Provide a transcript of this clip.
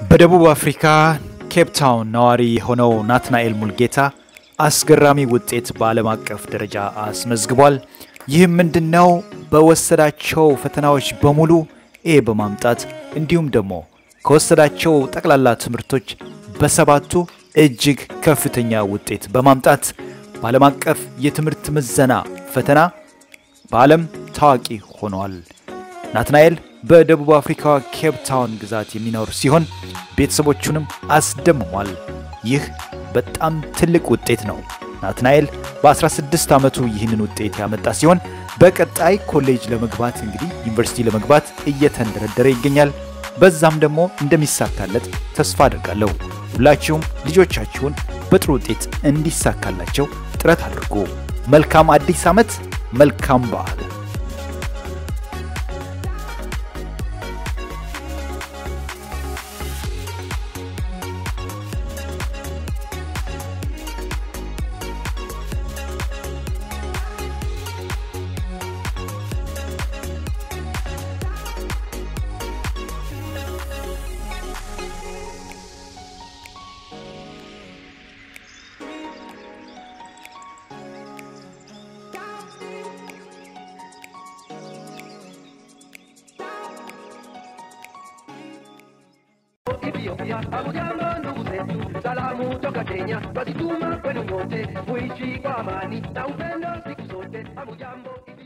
በደቡብ አፍሪካ ኬፕ ታውን ነዋሪ የሆነው ናትናኤል ሙልጌታ አስገራሚ ውጤት በዓለም አቀፍ ደረጃ አስመዝግቧል። ይህም ምንድን ነው? በወሰዳቸው ፈተናዎች በሙሉ ኤ በማምጣት እንዲሁም ደግሞ ከወሰዳቸው ጠቅላላ ትምህርቶች በሰባቱ እጅግ ከፍተኛ ውጤት በማምጣት በዓለም አቀፍ የትምህርት ምዘና ፈተና በዓለም ታዋቂ ሆኗል። ናትናኤል በደቡብ አፍሪካ ኬፕ ታውን ግዛት የሚኖር ሲሆን ቤተሰቦቹንም አስደምሟል። ይህ በጣም ትልቅ ውጤት ነው። ናትናኤል በ16 ዓመቱ ይህንን ውጤት ያመጣ ሲሆን በቀጣይ ኮሌጅ ለመግባት እንግዲህ ዩኒቨርሲቲ ለመግባት እየተንደረደረ ይገኛል። በዛም ደግሞ እንደሚሳካለት ተስፋ አድርጋለሁ። ሁላችሁም ልጆቻችሁን በጥሩ ውጤት እንዲሳካላቸው ጥረት አድርጉ። መልካም አዲስ ዓመት፣ መልካም በዓል። Ethiopia, abujambo ndugu zetu, salamu toka Kenya, twazituma kwenu nyote, muishi kwa amani na upendo siku zote. Hamujambo